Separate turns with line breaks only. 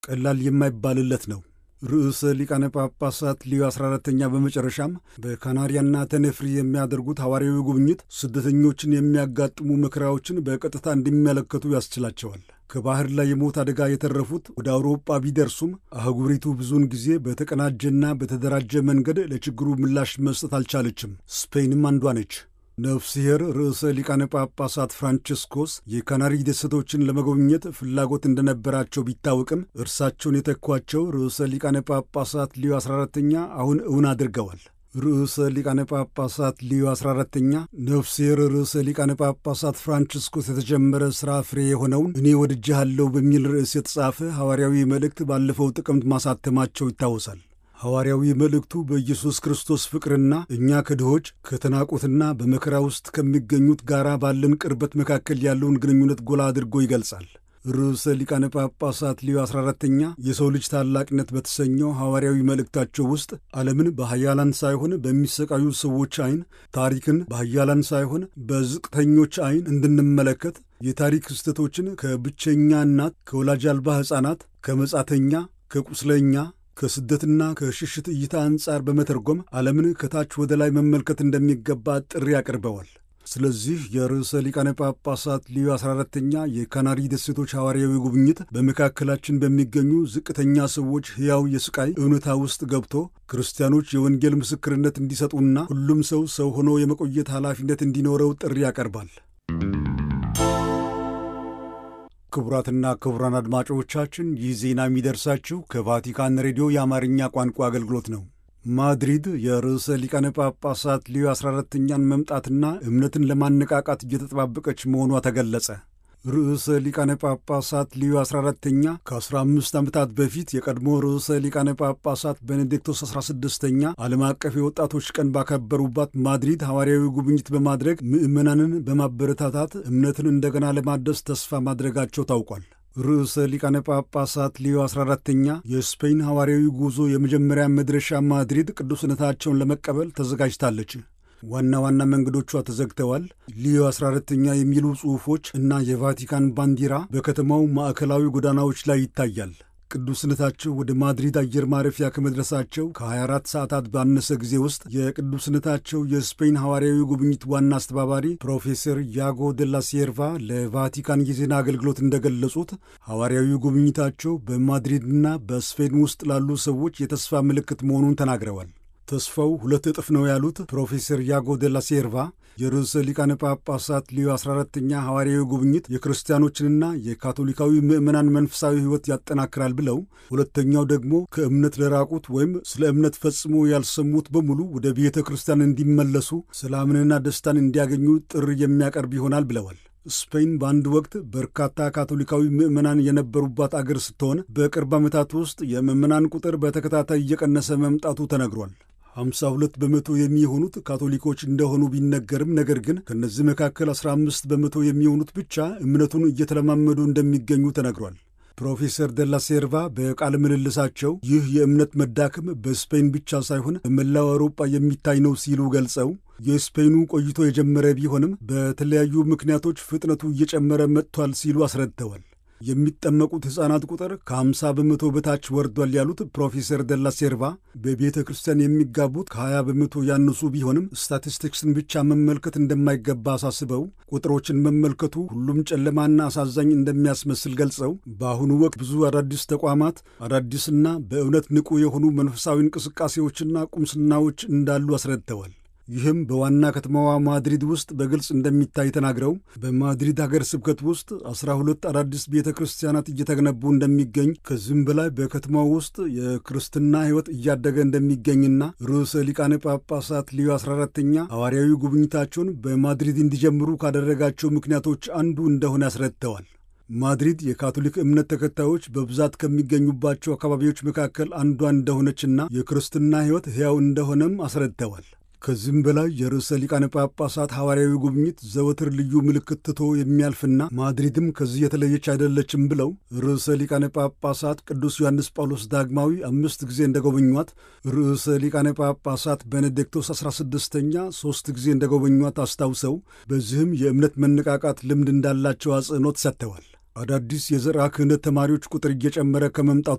ቀላል የማይባልለት ነው። ርዕሰ ሊቃነ ጳጳሳት ሊዮ 14ተኛ በመጨረሻም በካናሪያና ተነፍሪ የሚያደርጉት ሐዋርያዊ ጉብኝት ስደተኞችን የሚያጋጥሙ መከራዎችን በቀጥታ እንዲመለከቱ ያስችላቸዋል። ከባህር ላይ የሞት አደጋ የተረፉት ወደ አውሮጳ ቢደርሱም አህጉሪቱ ብዙውን ጊዜ በተቀናጀና በተደራጀ መንገድ ለችግሩ ምላሽ መስጠት አልቻለችም። ስፔንም አንዷ ነች። ነፍስሔር ርዕሰ ሊቃነ ጳጳሳት ፍራንቺስኮስ የካናሪ ደሴቶችን ለመጎብኘት ፍላጎት እንደነበራቸው ቢታወቅም እርሳቸውን የተኳቸው ርዕሰ ሊቃነ ጳጳሳት ሊዮ 14ተኛ አሁን እውን አድርገዋል። ርዕሰ ሊቃነ ጳጳሳት ሊዮ 14ተኛ ነፍስሔር ርዕሰ ሊቃነ ጳጳሳት ፍራንቺስኮስ የተጀመረ ሥራ ፍሬ የሆነውን እኔ ወድጄሃለሁ በሚል ርዕስ የተጻፈ ሐዋርያዊ መልእክት ባለፈው ጥቅምት ማሳተማቸው ይታወሳል። ሐዋርያዊ መልእክቱ በኢየሱስ ክርስቶስ ፍቅርና እኛ ከድሆች ከተናቁትና በመከራ ውስጥ ከሚገኙት ጋር ባለን ቅርበት መካከል ያለውን ግንኙነት ጎላ አድርጎ ይገልጻል። ርዕሰ ሊቃነ ጳጳሳት ሊዮ 14ተኛ የሰው ልጅ ታላቅነት በተሰኘው ሐዋርያዊ መልእክታቸው ውስጥ ዓለምን በኃያላን ሳይሆን በሚሰቃዩ ሰዎች ዐይን፣ ታሪክን በኃያላን ሳይሆን በዝቅተኞች ዐይን እንድንመለከት የታሪክ ክስተቶችን ከብቸኛ እናት፣ ከወላጅ አልባ ሕፃናት፣ ከመጻተኛ፣ ከቁስለኛ ከስደትና ከሽሽት እይታ አንጻር በመተርጎም ዓለምን ከታች ወደ ላይ መመልከት እንደሚገባ ጥሪ አቅርበዋል። ስለዚህ የርዕሰ ሊቃነ ጳጳሳት ሊዮ 14ተኛ የካናሪ ደሴቶች ሐዋርያዊ ጉብኝት በመካከላችን በሚገኙ ዝቅተኛ ሰዎች ሕያው የስቃይ እውነታ ውስጥ ገብቶ ክርስቲያኖች የወንጌል ምስክርነት እንዲሰጡና ሁሉም ሰው ሰው ሆኖ የመቆየት ኃላፊነት እንዲኖረው ጥሪ ያቀርባል። ክቡራትና ክቡራን አድማጮቻችን ይህ ዜና የሚደርሳችሁ ከቫቲካን ሬዲዮ የአማርኛ ቋንቋ አገልግሎት ነው። ማድሪድ የርዕሰ ሊቃነ ጳጳሳት ሊዮ 14ተኛን መምጣትና እምነትን ለማነቃቃት እየተጠባበቀች መሆኗ ተገለጸ። ርዕሰ ሊቃነ ጳጳሳት ሊዮ 14ተኛ ከ15 ዓመታት በፊት የቀድሞ ርዕሰ ሊቃነ ጳጳሳት ቤኔዲክቶስ 16ተኛ ዓለም አቀፍ የወጣቶች ቀን ባከበሩባት ማድሪድ ሐዋርያዊ ጉብኝት በማድረግ ምዕመናንን በማበረታታት እምነትን እንደገና ለማደስ ተስፋ ማድረጋቸው ታውቋል። ርዕሰ ሊቃነ ጳጳሳት ሊዮ 14ተኛ የስፔን ሐዋርያዊ ጉዞ የመጀመሪያ መድረሻ ማድሪድ ቅዱስነታቸውን ለመቀበል ተዘጋጅታለች። ዋና ዋና መንገዶቿ ተዘግተዋል። ሊዮ 14ተኛ የሚሉ ጽሑፎች እና የቫቲካን ባንዲራ በከተማው ማዕከላዊ ጎዳናዎች ላይ ይታያል። ቅዱስነታቸው ወደ ማድሪድ አየር ማረፊያ ከመድረሳቸው ከ24 ሰዓታት ባነሰ ጊዜ ውስጥ የቅዱስነታቸው የስፔን ሐዋርያዊ ጉብኝት ዋና አስተባባሪ ፕሮፌሰር ያጎ ደላ ሴርቫ ለቫቲካን የዜና አገልግሎት እንደገለጹት ሐዋርያዊ ጉብኝታቸው በማድሪድና በስፔን ውስጥ ላሉ ሰዎች የተስፋ ምልክት መሆኑን ተናግረዋል። ተስፋው ሁለት እጥፍ ነው ያሉት ፕሮፌሰር ያጎ ደላ ሴርቫ የርዕሰ ሊቃነ ጳጳሳት ሊዮ 14ተኛ ሐዋርያዊ ጉብኝት የክርስቲያኖችንና የካቶሊካዊ ምዕመናን መንፈሳዊ ሕይወት ያጠናክራል ብለው፣ ሁለተኛው ደግሞ ከእምነት ለራቁት ወይም ስለ እምነት ፈጽሞ ያልሰሙት በሙሉ ወደ ቤተ ክርስቲያን እንዲመለሱ ሰላምንና ደስታን እንዲያገኙ ጥሪ የሚያቀርብ ይሆናል ብለዋል። ስፔን በአንድ ወቅት በርካታ ካቶሊካዊ ምዕመናን የነበሩባት አገር ስትሆን በቅርብ ዓመታት ውስጥ የምዕመናን ቁጥር በተከታታይ እየቀነሰ መምጣቱ ተነግሯል። 52 በመቶ የሚሆኑት ካቶሊኮች እንደሆኑ ቢነገርም ነገር ግን ከእነዚህ መካከል 15 በመቶ የሚሆኑት ብቻ እምነቱን እየተለማመዱ እንደሚገኙ ተነግሯል። ፕሮፌሰር ደላ ሴርቫ በቃለ ምልልሳቸው ይህ የእምነት መዳከም በስፔን ብቻ ሳይሆን በመላው አውሮጳ የሚታይ ነው ሲሉ ገልጸው የስፔኑ ቆይቶ የጀመረ ቢሆንም በተለያዩ ምክንያቶች ፍጥነቱ እየጨመረ መጥቷል ሲሉ አስረድተዋል። የሚጠመቁት ሕፃናት ቁጥር ከ50 በመቶ በታች ወርዷል ያሉት ፕሮፌሰር ደላ ሴርቫ በቤተ ክርስቲያን የሚጋቡት ከ20 በመቶ ያነሱ ቢሆንም ስታቲስቲክስን ብቻ መመልከት እንደማይገባ አሳስበው ቁጥሮችን መመልከቱ ሁሉም ጨለማና አሳዛኝ እንደሚያስመስል ገልጸው በአሁኑ ወቅት ብዙ አዳዲስ ተቋማት አዳዲስና በእውነት ንቁ የሆኑ መንፈሳዊ እንቅስቃሴዎችና ቁምስናዎች እንዳሉ አስረድተዋል። ይህም በዋና ከተማዋ ማድሪድ ውስጥ በግልጽ እንደሚታይ ተናግረው በማድሪድ ሀገር ስብከት ውስጥ አስራ ሁለት አዳዲስ ቤተ ክርስቲያናት እየተገነቡ እንደሚገኝ ከዚህም በላይ በከተማው ውስጥ የክርስትና ሕይወት እያደገ እንደሚገኝና ርዕሰ ሊቃነ ጳጳሳት ሊዮ 14ተኛ ሐዋርያዊ ጉብኝታቸውን በማድሪድ እንዲጀምሩ ካደረጋቸው ምክንያቶች አንዱ እንደሆነ አስረድተዋል። ማድሪድ የካቶሊክ እምነት ተከታዮች በብዛት ከሚገኙባቸው አካባቢዎች መካከል አንዷ እንደሆነችና የክርስትና ሕይወት ሕያው እንደሆነም አስረድተዋል። ከዚህም በላይ የርዕሰ ሊቃነ ጳጳሳት ሐዋርያዊ ጉብኝት ዘወትር ልዩ ምልክት ትቶ የሚያልፍና ማድሪድም ከዚህ የተለየች አይደለችም ብለው ርዕሰ ሊቃነ ጳጳሳት ቅዱስ ዮሐንስ ጳውሎስ ዳግማዊ አምስት ጊዜ እንደጎበኟት፣ ርዕሰ ሊቃነ ጳጳሳት ቤኔዲክቶስ 16ኛ ሦስት ጊዜ እንደጎበኟት አስታውሰው በዚህም የእምነት መነቃቃት ልምድ እንዳላቸው አጽንኦት ሰጥተዋል። አዳዲስ የዘርዓ ክህነት ተማሪዎች ቁጥር እየጨመረ ከመምጣቱ